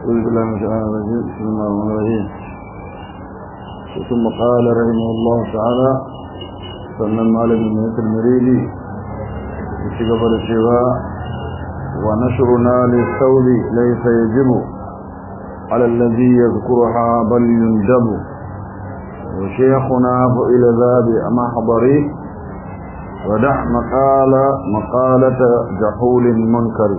أعوذ بالله من الشيطان الرجيم بسم الله الرحمن الرحيم ثم قال رحمه الله تعالى sannan malamin mai turmirili da ci gaba da cewa wa nashruna li sauli laysa yajibu ala alladhi yadhkuruha bal yundabu wa shaykhuna fa ila dhabi mahdari ودع مقال مقالة جحول منكر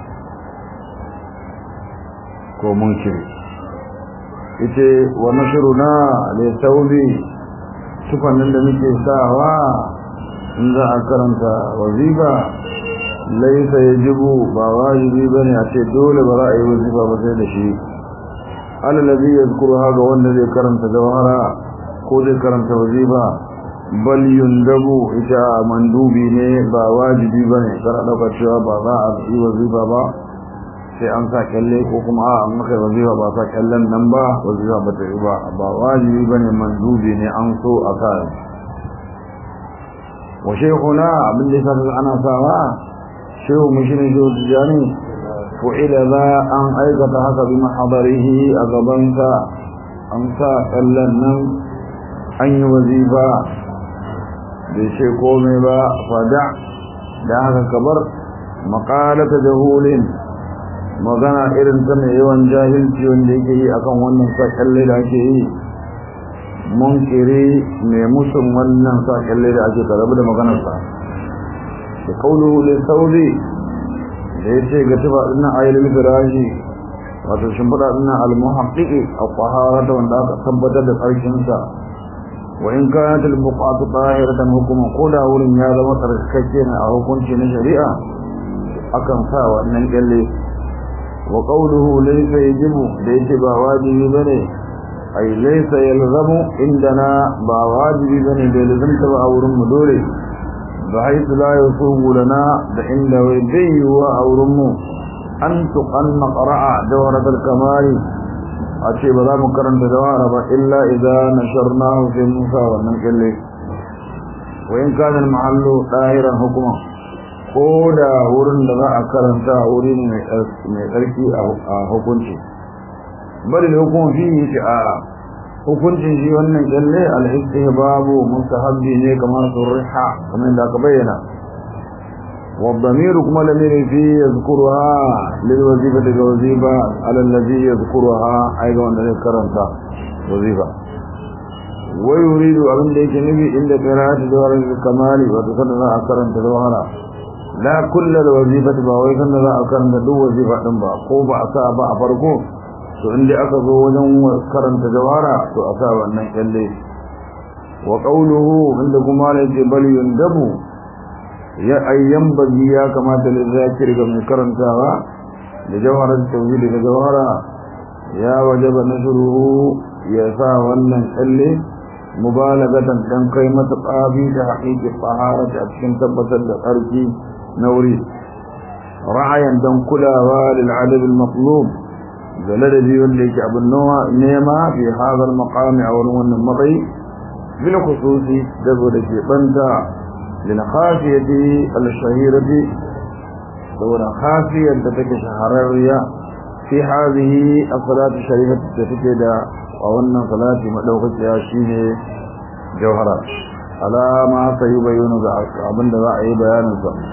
ko munkiri ita wa nashruna li sauli tufannin da muke sawa in za a karanta wazifa laisa yajibu ba wajibi bane a ce dole ba za a yi wazifa ba sai da shi alalazi yazkuru haga wanda zai karanta jawhara ko zai karanta wazifa bal yundabu ita mandubi ne ba wajibi bane kar dauka cewa ba za a yi wazifa ba sai an sa kyalle ko kuma a an maka wazifa ba sa kyallen nan ba wazifa ba ta yi ba ba wajibi bane mandubi ne an so a sa wa shaykhuna abin da yasa ana sawa shehu mushrin shehu tijani fu'ila za an aikata haka bi mahadarihi a gabansa an sa kyallen nan an yi wazifa bai ce komai ba fada da haka kabar maƙalata jahulin magana irin ta mai yawan jahilci wanda yake yi akan wannan sakalle da ake yi munkiri mai musun wannan sakalle da ake karabu da maganarsa da kauluhu li sauri da ya ce ga tuba dinnan ayyul firashi wato shimfiɗa dinnan al-muhaqqiqi al-qaharata wanda aka tabbatar da tsarkinsa wa in kanat al-buqatu tahiratan hukuma ko da wurin ya zama tsarkake ne a hukunci na shari'a akan sa wannan kyalle wa qawluhu laysa yajibu da yake ba wajibi bane ai laysa yalzamu indana ba wajibi bane da lazimta ba a wurin mu dole ba haitu la yusubu lana da inda wai bai wa a wurin mu an tuqanna qara'a dawratul kamali a ce ba za mu karanta dawara ba illa idza nasharnahu fi musa wannan kalle wa in kana al-mahallu dahiran hukuma ko da wurin da za a karanta wuri mai tsarki a hukunci bari da hukun fi ce a hukuncin shi wannan kyalle al-istihbabu mustahabbi ne kamar surriha kamar da aka bayyana والضمير كما لمير فيه يذكرها للوظيفة الوظيفة على الذي يذكرها أيضا أن يذكرها وظيفة ويريد أن يجنبي عند قراءة دوار الكمال وتصدر أكرم تدوهرا لا كل الوظيفة باوي كان لا أكرم تدو وظيفة دنبا قوبا أصابا أفرقو to inda aka zo wajen karanta jawara to a sa wannan kyalle wa qawluhu inda kuma la bal yundabu ya ayyan bazi ya kamata da zakir ga mai karantawa da jawharar tauhid da jawhara ya wajaba nasruhu ya sa wannan kalle mubalagatan dan kai mata qabi da haqiqi taharat a cikin tabbatar da tsarki na wuri ra'ayan dan kulawa lil adab al matlub da ladabi wanda yake abin nawa nema fi hadha al maqami a wannan matsayi bil khususi da da ke banta للخافية الشهيرة دون خافية تتك شهرية في هذه الصلاة الشريفة تتكد وأن صلاة مدوخة ياشيه جوهرة على ما سيبين أبن رأي بيان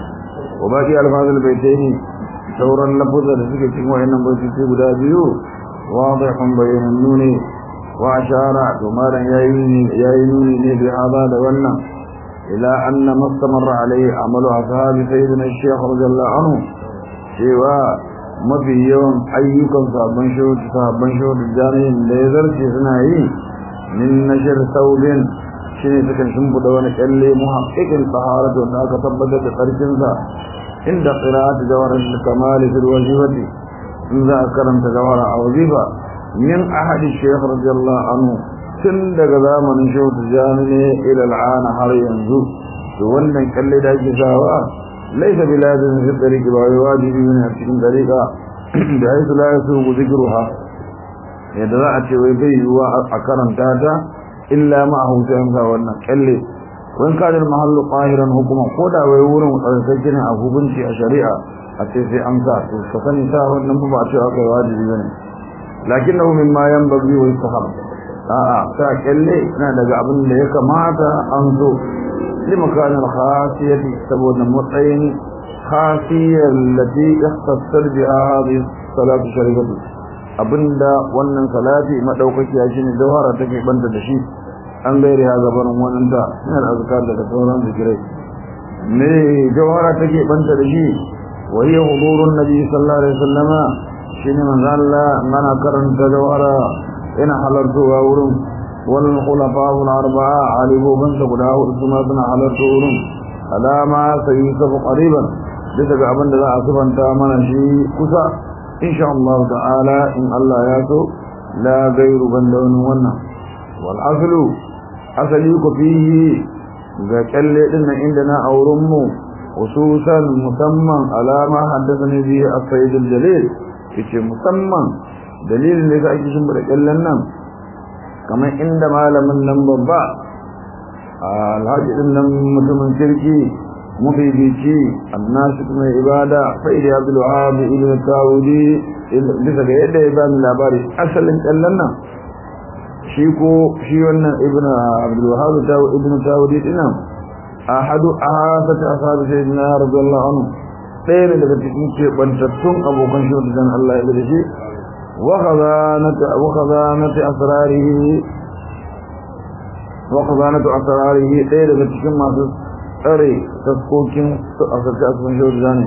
وباقي ألفاظ البيتين شورا لفظة تتك تكوى إنم بيتك بدابيو واضح بين النون وأشار ومالا يأينوني بهذا دولنا إلى أن ما استمر عليه عمل أصحاب سيدنا الشيخ رضي الله عنه سوى ما في يوم أيكم صاحبان شهود صاحبان شهود الجانين ليذر سنائي من نشر ثوب شيني سكن شنب دون كالي محقق الطهارة وناك ثبتت قرشنسا عند قراءة جوار الكمال في الوجبة إذا أكرمت جوار وظيفة من أحد الشيخ رضي الله عنه tun daga zamanin shehu tijjani ne ila al'ana har yanzu to wannan kalle da ake sawa laisa biladin fi tariqi ba wai wajibi ne a cikin tariqa da ai la yasu zikruha yadda za a ce wai bai yiwa a karanta ta illa ma a hutu yanka wannan kalle wani kadar mahallu ƙahiran hukuma ko da wai wurin tsarkake ne a hukunci a shari'a a ce sai an sa to ka sani sa wannan ba a ce aka yi wajibi bane lakinnahu mimma yanbaghi wa yustahab a'a sa kalle na daga abin da ya kamata an zo limakanin khasiyati saboda matsayin khasiyar lati ikhtasar biha hadhihi salatu sharifatu abinda wannan salati madaukakiya shine jawhara take banta da shi an gaire ha gaban wannan da ina azkar daga sauran zikirai me jawhara take banta da shi wa hiya hudurun nabi sallallahu alaihi wasallama shine manzo Allah mana karanta jawhara ina halartuwa wurin wal khulafa'u al arba'a alibu ban da guda hudu kuma suna halartu wurin alama sayusafu qariban bisa ga abin da za a subanta mana shi kusa insha Allah ta'ala in Allah ya so la gairu banda wani wannan wal aslu asali ku fihi ga kalle din nan inda na auren mu hususan musamman alama haddathani bi as-sayyid al-jalil yace musamman dalilin da ake shin da kallan nan kamar inda malamin nan babba alhaji din nan mutumin kirki mafifici annasik mai ibada fa'ida abdul wahab ibn tawudi bisa ga yadda ya bani labari asalin kallan nan shi ko shi wannan ibn abdul wahab ibn tawudi dinan ahadu ahadatu ashabi sayyidina radiyallahu anhu ɗaya ne daga cikin keɓantattun abokan shi wanda dan Allah ya da shi wa khazanatu wa khazanatu asrarihi wa khazanatu asrarihi ɗaya daga cikin masu tsare taskokin a sarki asirin shawar zane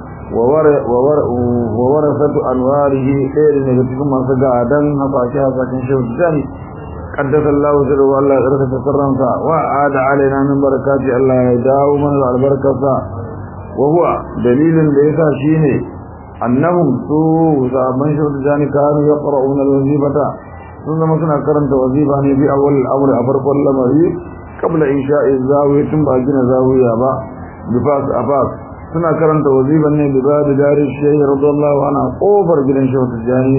wa warasatu anwarihi ɗaya daga cikin masu gadan hasashe hasashen shawar zane قدس الله سره والله يرك تسرنسا وعاد علينا من بركات الله يداو من البركة وهو دليل ليس شيني أنهم سوء صاحبان شهد جاني كانوا يقرؤون الوظيفة ثم سنة كرنت وظيفة في أول الأمر أفرق اللمري قبل إنشاء الزاوية ثم أجن زاوية با بفاس أفاس سنة كرنت وظيفة بباب دار الشيخ رضي الله عنه أوفر جلن شهد جاني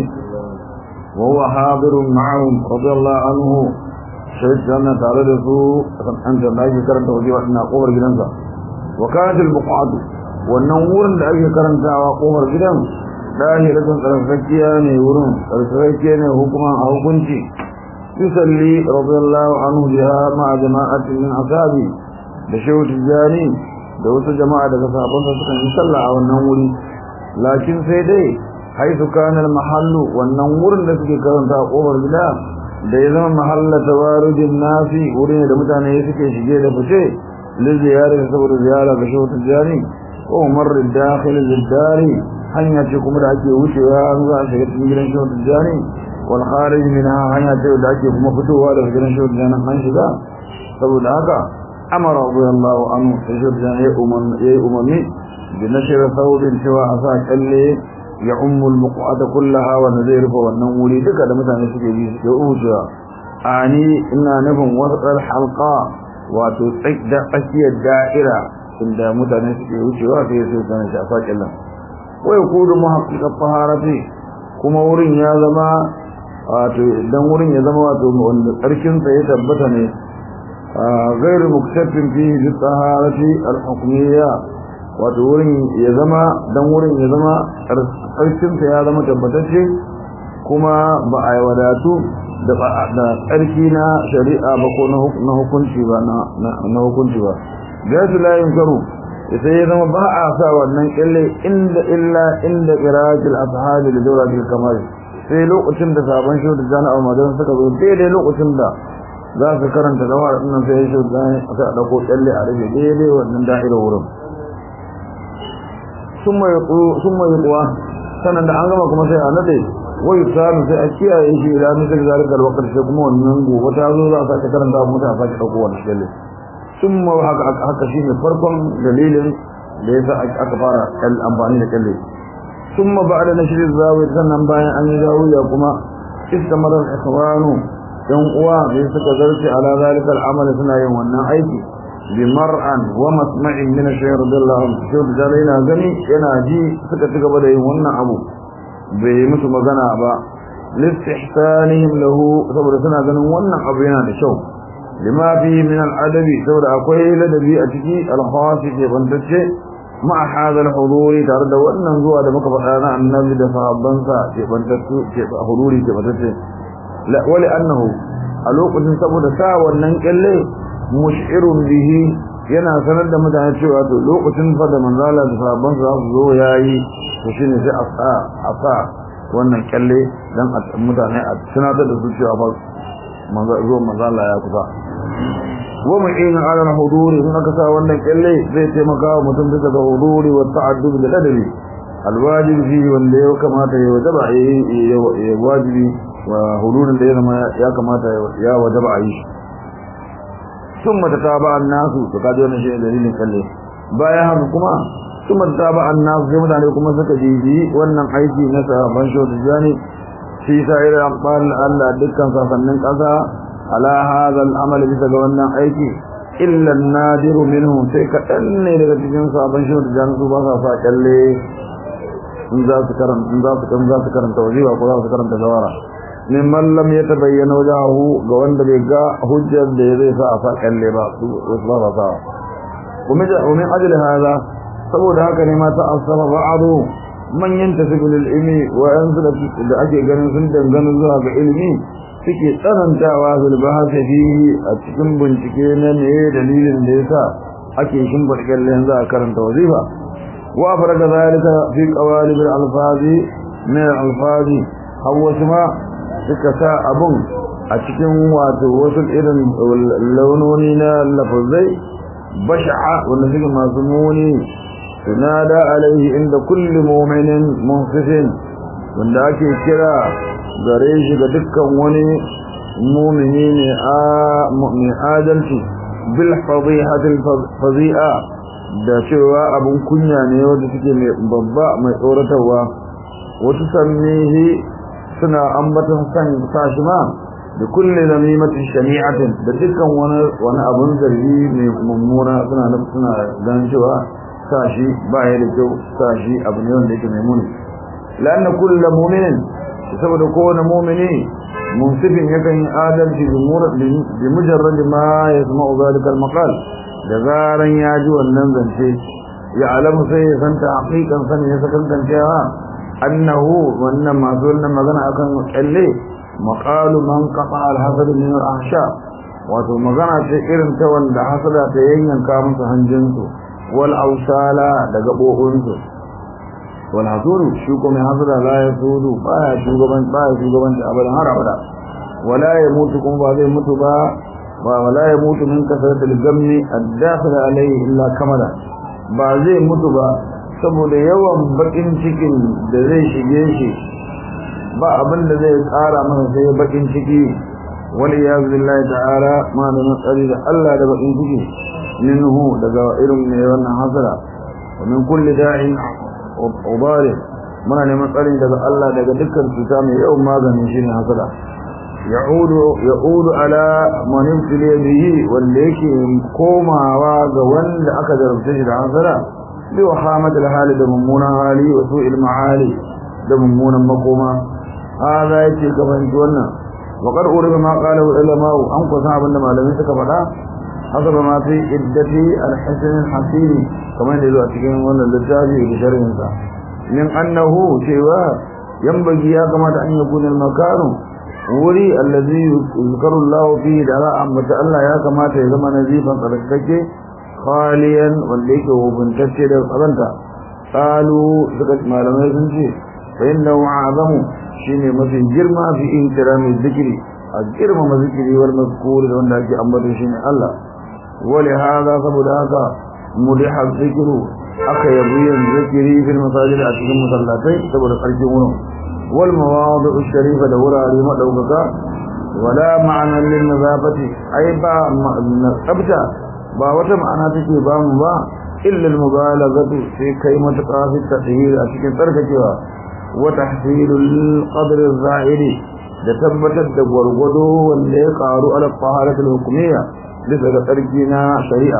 وهو حاضر معهم رضي الله عنه شهد جنة تعالى رسول أنت ناجي كرنت وظيفة أنها أوفر جلنسا وكانت البقعة والنور da ake karantawa kofar gidan dahiratun tsarkakiya ne wurin tsarkakiya ne hukuma a hukunci yusalli radiyallahu anhu biha ma'a jama'atin min asabi da shehu tijani da wasu jama'a daga sahabbansa suka yi sallah a wannan wuri lakin sai dai haisu kana mahallu wannan wurin da suke karanta a kofar gida da ya zama mahalla tawarujin nasi wurin da mutane suke shige da fice لزيارة سبب زيارة بشوط الجاري ومر الداخل للداري هنيا تكم العجي وشيها نضع شكت من جلن شوط الجاري والخارج منها هنيا تكم العجي كما فتوها لفجلن شوط الجاري منشدا سبب العاقة أمر رضي الله عنه شوط الجاري يأممي بنشر ثوب سواء أساك اللي يعم البقعة كلها ونزير فوالنمولي دكا دمتان يسكي بيسكي أوشها أعني إنا نفهم وسط الحلقة wato tsakiyar da'ira inda mutane suke wucewa sai su sanar shi a fakin nan wai kudu muhaqqiqat taharati kuma wurin ya zama wato idan wurin ya zama wato wanda tsarkin sa ya tabbata ne غير مكتفٍ فيه بالطهارة الحكمية wato wurin ya zama dan wurin ya zama tsarkin sa ya zama tabbatacce kuma ba a wadatu da tsarki na shari'a ba ko na hukunci ba na hukunci ba gasu layin karu sai ya zama ba a sa wannan kyalle inda illa inda qira'atul ashabi da dawratul kamal sai lokacin da sabon shi da jana'a madan suka zo daidai lokacin da za su karanta da wannan sai shi da aka dauko kyalle a rufe daidai wannan da'ira wurin summa yaqu summa yaqwa sanan da an gama kuma sai a nade wai samu sai a kiyaye shi da mutum zalikar wakar sai kuma wannan gobe ta zo za a sake karanta wa mutane sake ɗauko wani shalle sun ma haka shi ne farkon dalilin da ya sa aka fara amfani da kalle sun ma ba da na shirin zawiyar sannan bayan an yi zawiya kuma iska marar ikhwanu yan uwa da suka zarce ala zalikar amali suna yin wannan aiki bi mar'an wa masma'in min ash-shaykh radiyallahu anhu shi da yana gani yana ji suka ci gaba da yin wannan abu bai musu magana ba listihsanihim lahu saboda suna ganin wannan abu yana da kyau lima fi min al'adabi saboda akwai ladabi a ciki al-khasi ke bantacce ma hadal huduri tare da wannan zuwa da muka faɗa na annabi da sahabbansa ke bantattu ke huduri ke bantattu la wali annahu a lokacin saboda sa wannan kyalle mush'irun bihi yana sanar da mutane cewa to lokacin fa da manzala da sahabbansa za su zo yayi to shine sai a sa a sa wannan kyalle dan mutane a tunatar da su cewa fa manzo zo manzala ya kusa wa mu'in ala al-huduri in aka sa wannan kyalle zai taimaka wa mutum bisa ga huduri wa ta'addub da ladabi alwajib fi wanda ya kamata ya wajaba ya wajibi wa hudurin da ya zama ya kamata ya wajaba a yi shi ثم تتابع الناس to kaji wannan shi dalilin kalle bayan haka kuma ثم تتابع الناس sai mutane kuma suka jiji wannan aiki na sahabban shodu jani fi sa'ir aqbal Allah dukkan sasannin kasa ala hadha al-amal bisa ga wannan aiki illa an-nadir minhum sai kadan ne daga cikin sahabban shodu jani su ba sa sa kalle in za su karanta in za su kan za su karanta wajiba ko za su karanta zawara mimman lam ya tabayyana wajahu ga wanda bai ga hujjar da zai sa a sa kalle ba su ba ba sa kuma da umin ajli hada saboda haka ne ma ta asaba ba'du man yantasibu lil ilmi wa yanzu da ake ganin sun dangana zuwa ga ilmi suke tsanantawa fil bahasi fihi a cikin bincike na me dalilin da yasa ake shimbar kallen za a karanta wazifa wa faraga zalika fi qawalib al alfazi min al alfazi hawa ma suka sa abun a cikin wato wasu irin launoni na lafazai basha'a wanda suke masu muni tunada alaihi inda kulli mu'minin munsifin wanda ake kira gare shi ga dukkan wani mumini ne a mai adalci bil fadihatil fazi'a da cewa abun kunya ne wanda suke mai babba mai tsoratarwa wasu sannihi suna ambatan san sashi ma da kulle namimatin shani'atin da dukkan wani wani abun zargi mai mummuna suna nan suna ganin cewa sashi ba ya da kyau sashi abu ne wanda yake mai muni la'anna kullu mu'minin saboda kowane mu'mini munsifin yakan yi adalci bi mujarrad ma yasma'u zalika al-maqal da zaran ya ji wannan zance ya alamu sai ya santa haqiqan sani ya sakan cewa annahu wannan masu wannan magana akan kyalle maqalu man qata al-hasad min al-ahsha wato magana ce irin ta wanda hasada ta yanyanka musu hanjinsu wal ausala da gabobinsu wal hasuru shi kuma hasada la yasudu baya shugaban baya shugaban abadan har abada wala ya mutu kuma ba zai mutu ba wala ya mutu min kasratil gammi ad-dakhil alayhi illa kamala ba zai mutu ba saboda yawan bakin cikin da zai shige shi ba abin da zai tsara masa sai bakin ciki wani ya billahi ta'ala ma da matsari da Allah da bakin ciki minhu daga irin ne wannan hasara wa min kulli da'in ubari muna neman tsari daga Allah daga dukkan cuta mai yawan maganin shine hasara ya'udu ya'udu ala man ibtili bihi wanda yake komawa ga wanda aka jarabta shi da hasara بوخامة الحال دممونا حالي وسوء المعالي دممونا مقوما هذا يتي كفن جوانا وقد أورب ما قاله العلماء أنقى صعب أنما لم يتكفلا حسب ما في عدة الحسن الحسين كما يدلو أتكين وانا للتابي بشر إنسان من أنه شيوا ينبغي يا كما أن يكون المكان وري الذي يذكر الله فيه دعاء أمة الله يا كما تهزم نزيفا قدكتك khaliyan wanda yake hubuntacce da tsaranta qalu suka malamai sun ce fa innahu azamu shine mafi girma fi intirami zikri a girma mazikiri wal mazkur da wanda ake ambata shine Allah wali hada saboda haka mudiha zikru aka yabi yin zikiri fil masajid a cikin masallatai saboda karfin wurin wal mawadi'u sharifa da wurare madaukaka wala ma'ana lin nazafati ai ba tsabta ba wata ma'ana take ba mu ba illa al-mubalaghatu sai kai matuƙa fi tahir a cikin tsarkakewa wa tahsilul qadr az-za'iri da tabbatar da gwargwado wanda ya karu ala taharat al-hukmiyya bisa ga tsarki na shari'a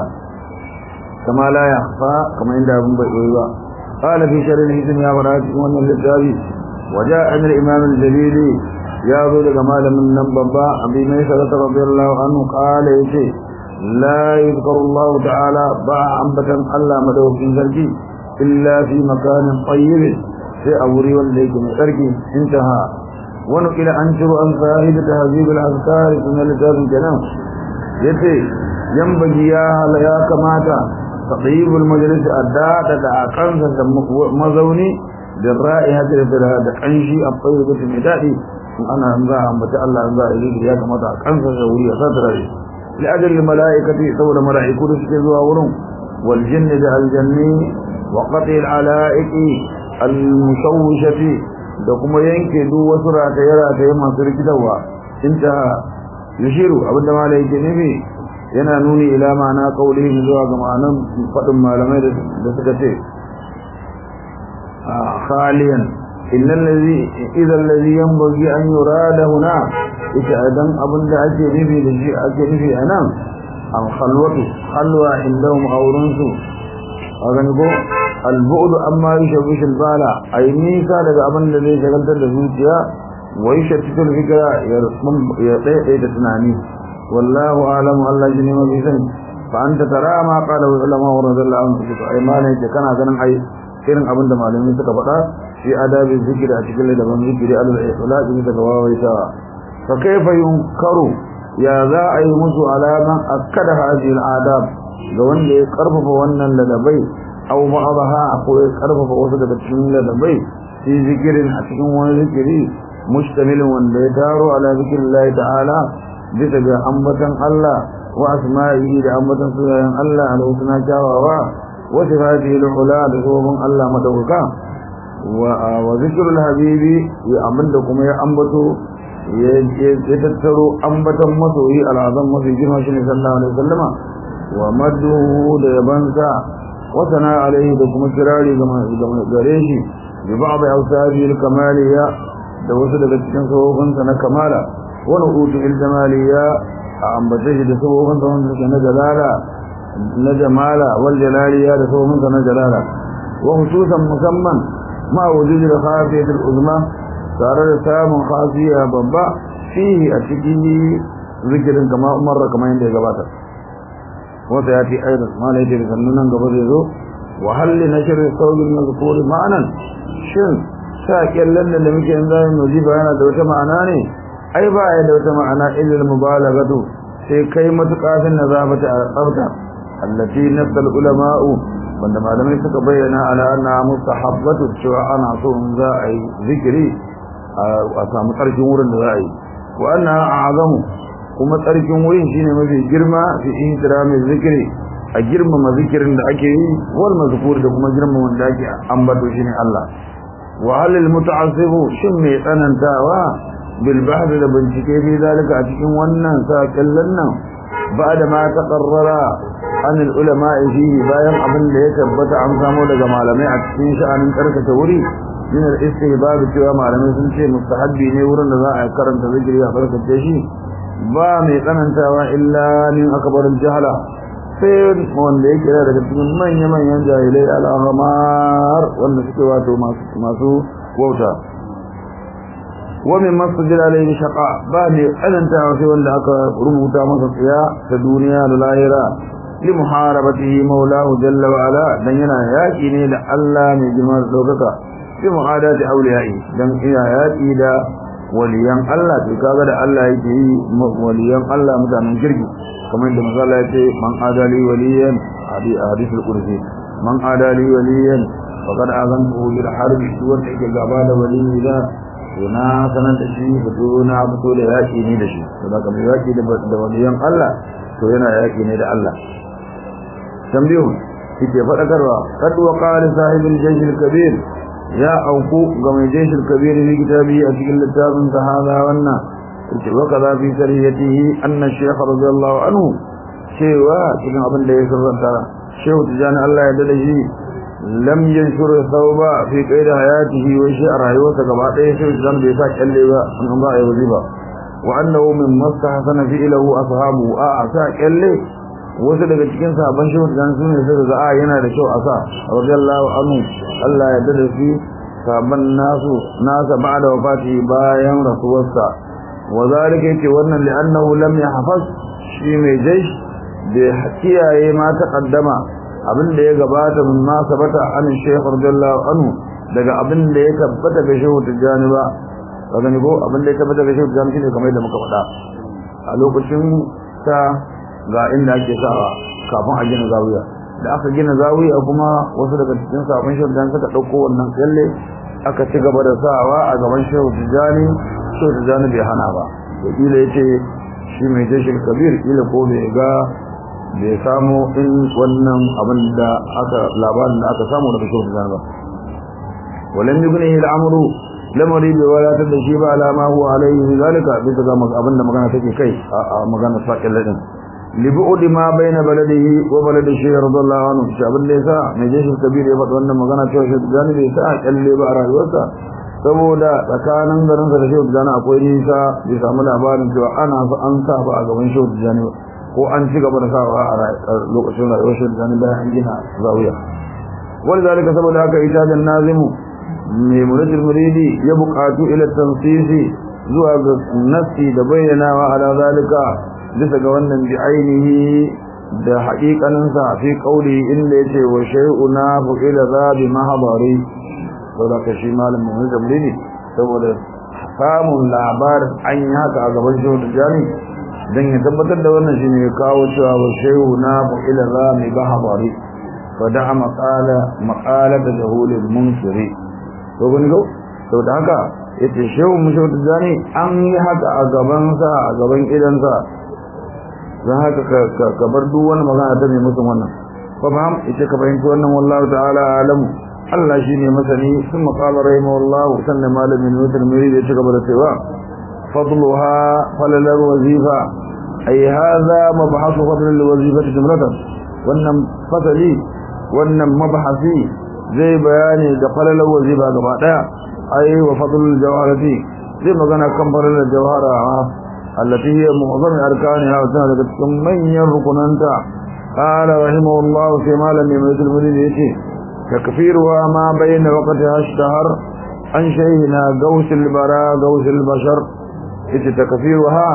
kama la yakhfa kama inda abun bai yi ba qala fi sharh al-hizm ya barati wannan littafi وجاء من الإمام الجليلي يا ذو لجمال من نبضاء أبي ميسرة رضي الله عنه قال يشي لا يذكر الله تعالى باع أنبتا ألا مدوك ذلك illa fi makanin tayyib sai a wuri wanda yake mai tsarki intaha wani kila an ciro an sahibi tahzib al-azkar sunan littafin kenan yace yambaji ya hala ya kamata taqibul majlis addada da akansa da mazauni da ra'iha da da kanshi a fayyubatu mai dadi ana za a ambata Allah za a yi ya kamata a kansa da wuri a sadara shi li ajli malaikati saboda malaiku da suke zuwa wurin wal jinni da aljanni wa qati al alaiqi al mushawwishati da kuma yanke duk wasu rataye rataye masu rikitarwa inta yushiru abinda malaike nufi yana nuni ila ma'ana qaulihi zuwa ga ma'anan fadin malamai da suka ce khaliyan illa allazi idza allazi yanbaghi an yurada huna ita adan abinda ake nufi da shi ake nufi anan al khalwatu khalwa indahum awrunsu agan go al bu'd amma yushawish al bala ay nisa daga abinda zai shagaltar da zuciya wa yashattu al fikra ya tsaye da tunani wallahu a'lamu Allah shi ne mafi sani fa anta tara ma qala ulama wa radiyallahu anhu ay malai kana ganin ai irin abinda malamai suka faɗa في آداب الذكر أتكلم لمن ذكر على الإخلاق بتقواويتا فكيف ينكر يا ذا أي مسو على من أكد هذه الآداب لون يقرب فوانا لدبي أو بعضها أقول يقرب فوسط بتشمين لدبي في ذكر أتكلم وذكري مشتمل ونديتار على ذكر الله تعالى بتجا أمبتا الله وأسمائه لأمبتا سنة الله على حسنا جاوا وصفاته العلا لصوب الله مدوكا wa zikirul habibi ya abinda kuma ya ambato ya tattaro ambatan masoyi al'azam mafi girma shi ne sallallahu alaihi wasallama wa madduhu da yabansa wa sana alaihi da kuma kirari ga gare shi bi ba'd awsabi al-kamaliya da wasu daga cikin sahobansa na kamala wa nu'utu al-jamaliya a ambace shi da sahobansa wanda suke na jalala na jamala wal jalaliya da sahobansa na jalala wa hususan musamman ما وجود الخافية العظمى صار سام خافية بابا فيه أتكيه ذكر كما مر كما عند جباتا وسيأتي أيضا ما ليس لسننا قبل يزو وهل لنشر الصوت المذكور معنا شن شاكيا لنا لمك إنذار نجيب أنا دوت معناني أي باعي دوت معنا إلا المبالغة في كيمة قاس النظافة الأبتع التي نفس العلماء wanda malamai suka bayyana ala anna mustahabbatu cewa ana so in za a yi zikiri a samu tsarkin wurin da za a yi wa anna a'zamu kuma tsarkin wurin shine mafi girma fi ihtirami zikiri a girmama zikirin da ake yi wal mazkur da kuma girmama wanda ake ambato shine Allah wa hal al muta'assibu shin mai tsanantawa bil bahth da bincike bi zalika a cikin wannan sakallan nan ba'da ma taqarrara an ulama fihi bayan abin da ya tabbata an samu daga malamai a cikin sha'anin karkata wuri min al-istihbab cewa malamai sun ce mustahabbi ne wurin da za a karanta zikiri a karkace shi ba mai tsanantawa illa min akbarul jahala sai wanda yake da daga cikin manya manyan jahilai al-ahmar wanda suke wato masu wauta wa min masjid alayhi shaqa ba mai tsanantawa sai wanda aka rubuta masa tsiya ta duniya da lahira لمحاربته مولاه جل وعلا دن yana yaki ne da Allah mai girma da daukaka fi mu'adati awliyai dan iya yaki da waliyan Allah to kaga da Allah yake yi waliyan Allah mutanen kirki kamar da manzo Allah yace man adali waliyan hadi hadithul qudsi man adali waliyan faqad azantu bil harb wanda yake gaba da waliyi da na sanan da shi fito na fito da yaki ne da shi saboda kamar yaki da waliyan Allah to yana yaki ne da Allah tambihu yake fadakarwa kad wa qala sahibul jaysh al-kabir ya auku ga mai jaysh al-kabir ne kitabi a cikin littafin sa hada wannan yake wa kaza fi sariyatihi anna shaykh radiyallahu anhu cewa cikin abin da ya sirranta shehu tijani Allah ya dade shi lam yanshur thawba fi qaid hayatihi wa shi a rayuwarsa gaba ɗaya shehu tijani bai sa kyalle ba an ba ya wajiba wa annahu min mastahsana fi ilahu ashabu a sa kyalle wasu daga cikin sahabban shehu da su ne suka ga a yana da kyau a sa radiyallahu anhu Allah ya dade shi sahabban nasu nasa ba'da wafati bayan rasuwarsa wa zalika yace wannan li'annahu lam yahfaz shi mai jaish da kiyaye ma taqaddama abin da ya gabata min ma sabata an shaykh radiyallahu anhu daga abin da ya tabbata ga shehu tijani ba ka gani ko abin da ya tabbata ga shehu tijani shine kamar yadda muka faɗa a lokacin ta ga inda ake sawa kafin a gina zawiya da aka gina zawiya kuma wasu daga cikin sabon shehu tijani suka ɗauko wannan kyalle aka ci gaba da sawa a gaban shehu tijani shehu tijani bai hana ba to kila yace shi mai jashin kabir kila ko bai ga bai samu in wannan abin da aka labarin da aka samu daga shehu tijani ba walam yughnihi al-amru lamari bai wadatar da shi ba alama huwa alaihi zalika bisa ga abin da magana take kai a magana sakin ladin libu'udi ma baina baladihi wa baladi shaykh radiyallahu anhu shi abin da yasa mai jashin kabir ya faɗa wannan magana cewa shehu tijani bai sa kalle ba a rayuwarsa saboda tsakanin garin sa da shehu tijani akwai nisa bai samu labarin cewa ana so an sa ba a gaban shehu tijani ko an ci gaba da sawa a lokacin rayuwar shehu tijani bayan an gina zawiya wani zalika saboda haka ita da nazimu mai muridin muridi ya buƙatu ila tansisi zuwa ga nassi da bayyanawa ala zalika bisa ga wannan bi ainihi da haƙiƙaninsa fi ƙauli inda ya ce wa shay'una fu'ila za bi mahabari saboda ka shi malamin wani zamri ne saboda samun labarin an yi haka a gaban shehu da jami don ya tabbatar da wannan shi ne ya kawo cewa wa shehu na fa'ila za mai ba habari fa da maƙala da jahulin munsiri to gani gau saboda haka ya ce shehu mu shehu da jami an yi haka a gabansa a gaban idansa don haka ka bar duk wani magana ta mai mutum wannan fa fahim ita ka fahimci wannan wallahu ta'ala alamu Allah shi ne masani sun maƙala rahimahullah sannan malamin mutum mai da ya ci gaba da cewa fadluha falalar wazifa ay hadha mabhasu fadl alwazifati jumlatan wannan fasali wannan mabhasi zai bayani da falalar wazifa gaba daya ay wa fadl aljawharati zai magana kan falalar jawhara allati hiya mu'zam arkaniha wa tana daga cikin manyan rukunanta qala rahimahullah sai malamin mutum mai yace تكفيرها ما بين وقتها اشتهر عن شيخنا غوث البراء غوث البشر ita takfiruha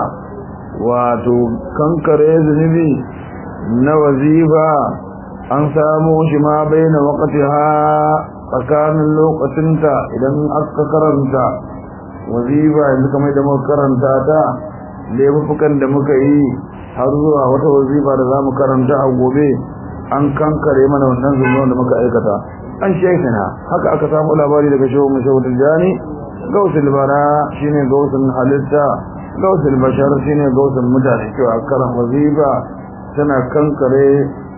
wato kankare zunubi na wazifa an samu shi ma baina waqtiha tsakanin lokacinta idan aka karanta wazifa yanzu kamar da muka karanta ta laifukan da muka yi har zuwa wata wazifa da zamu karanta a gobe an kankare mana wannan zunuban da muka aikata an shekana haka aka samu labari daga shehu mai shehu tijjani gausul bara shine gausul halitta gausul bashar shine gausul mutane cewa karan wazifa tana kankare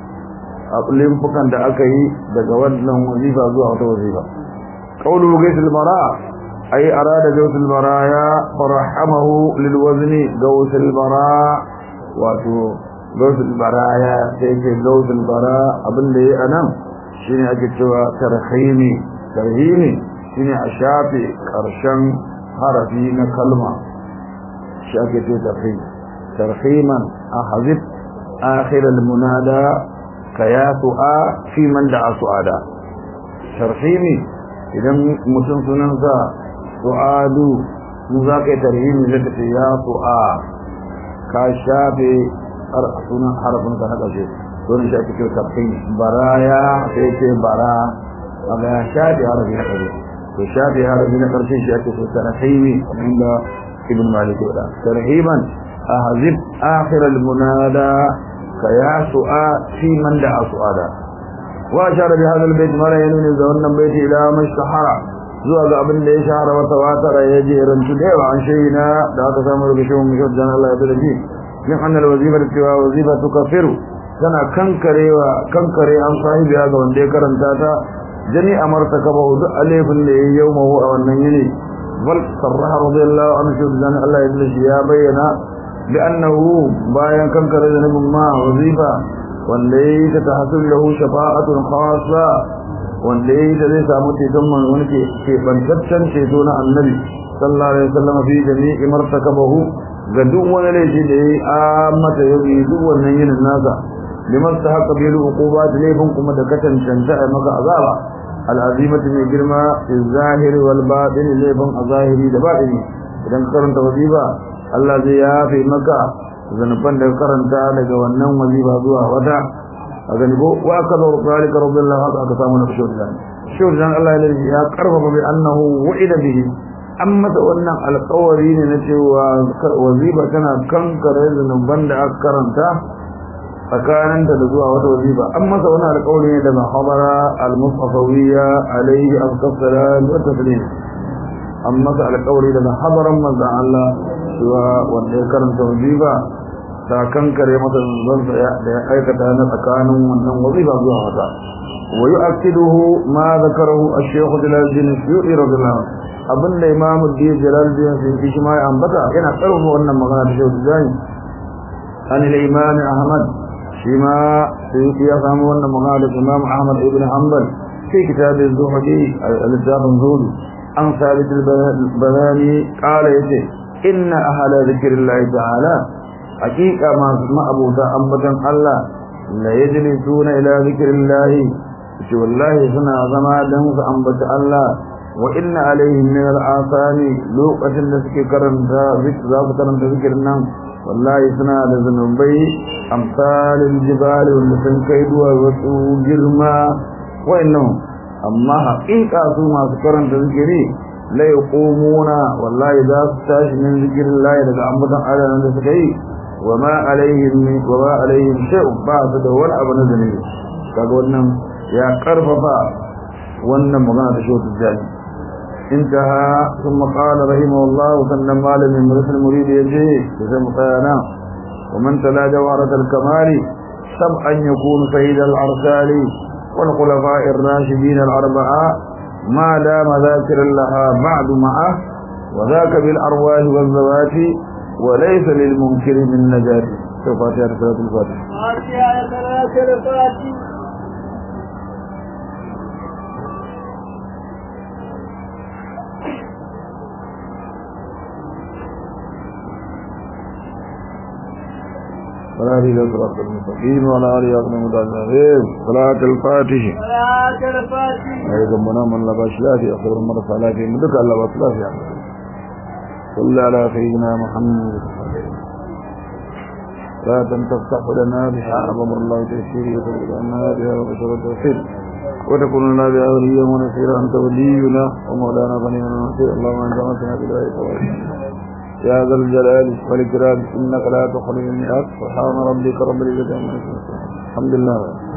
a limfukan da aka yi daga wannan wazifa zuwa wata wazifa qawlu gausul bara ay arada gausul bara ya farahamahu lil wazni gausul bara wato gausul baraya sai ce gausul bara abin da yi anan shine ake cewa tarhimi tarhimi shine a shafe karshen harafi na kalma shi ake ce tarhim tarhiman ahzib akhir almunada kayatu'a fi man da'a su'ada tarhimi idan mutum sunansa su'adu mu za ka yi tarhimi zai tafi ya su'a ka shafe sunan harafin ka na ƙarshe sunan shi ake kyau tafin baraya sai ce bara a ga ya shafe harafi na ƙarshe to shafe harafi na ƙarshe shi ake so tarhimi inda ibn malik ya da tarhiman ahzib akhir al munada ka ya su'a fi man da su'ada wa ashara bi hadha al bayt mara yanuni da wannan baiti ila mashtahara zuwa ga abin da ya shahara wata watara ya je rantu da yawa an shayina da aka samu daga shehun mishawar Allah ya bada ji min annal wazifar cewa wazifa tukaffiru tana kankarewa kankare an sahibi ga wanda ya karanta ta jani amarta kaba hudu alifin da ya yau mahu a wannan yini bal sarraha radiyallahu anhu shi dan Allah ya dace ya bayyana bi annahu bayan kankare da nabin ma wazifa wanda yayi ta tahsul lahu shafa'atun khassa wanda yayi ta zai samu ceton man wani ke ke bantaccen ceto na annabi sallallahu alaihi wasallam fi jami'i martakabahu ga duk wani laifi da ya yi mata ya yi duk wannan yinin nasa liman ta haka bai uquba da laifin kuma da katancanta a maka azaba al'azimatu mai girma fi zahiri wal batin laifin a zahiri da batini idan ka karanta wazifa Allah zai yafe maka zanufan da karanta daga wannan wazifa zuwa wata a gani ko wa aka zo zalika radiyallahu anhu aka samu na shaudan shaudan Allah ya karfafa bi annahu wa'ida bihi an masa wannan alƙawari ne na cewa wazifa tana kankare zunuban da aka karanta tsakaninta da zuwa wata wazifa an masa wani alƙawari ne daga habara al-mustafawiyya alaihi afsalat wa taslim an masa alƙawari daga habaran manzon Allah cewa wanda ya karanta wazifa ta kankare masa zunubansa da ya aikata na tsakanin wannan wazifa zuwa wata wa yu'akkiduhu ma zakarahu ash-shaykh Jalaluddin Suyuti radiyallahu anhu abinda imamu diya Jalaluddin Suyuti shi ma ya ambata yana karfafa wannan magana ta Shehu Jani an al-Imam Ahmad shi ma Suyuti ya samu wannan magana da Imam Ahmad ibn Hanbal fi kitab az-Zuhdi al-Kitab az-Zuhdi an Sabit al-Banani qala yace inna ahla dhikrillahi ta'ala haqiqa ma ma'abuta ambatan Allah la yajlisuna ila dhikrillahi ce wallahi suna zama dan su ambata Allah wa inna alaihim min al-asani lokacin da suke karanta zikr za su karanta zikirin nan wallahi suna da zanubai amsalin jibal wanda sun kai duwa wasu girma wa'annan amma haƙiƙa su masu karanta zikiri la yaqumuna wallahi za su tashi min zikirin lahi daga ambatan Allah da suka yi wa ma alaihim wa ma alaihim shay'un ba su da wani abu na zanubi kaga wannan ya karfafa wannan magana da shautu jani intaha thumma qala rahimahullah sannan malamin mursul murid yaje sai mutayana wa man tala jawarat al-kamal sab'an yakunu sayyid al-arsali wal khulafa ar-rashidin al-arba'a ma dama dhakiran laha ba'd ma'a wa dhaka bil arwah wal zawati wa laysa lil munkir min najati fatiha salatul fatih fatiha salatul fatih ولا هدي إلى صراط المستقيم ولا آله أقنى متعلمين صلاة الفاتح صلاة الفاتح أيضا منا من لباش لا في أخبر مرة صلاة في مدك الله بطلا في عمل صلى على سيدنا محمد لا تفتح لنا بها أمر الله تيسير وتبقى لنا بها وبشر التوفيق وتكون لنا بها وليا ونصيرا أنت ولينا ومولانا فنيما نصير اللهم أنت مسنا بالله يا ذا الجلال والإكرام إنك لا تخرج المئات سبحان ربك رب العزة عما يصفون الحمد لله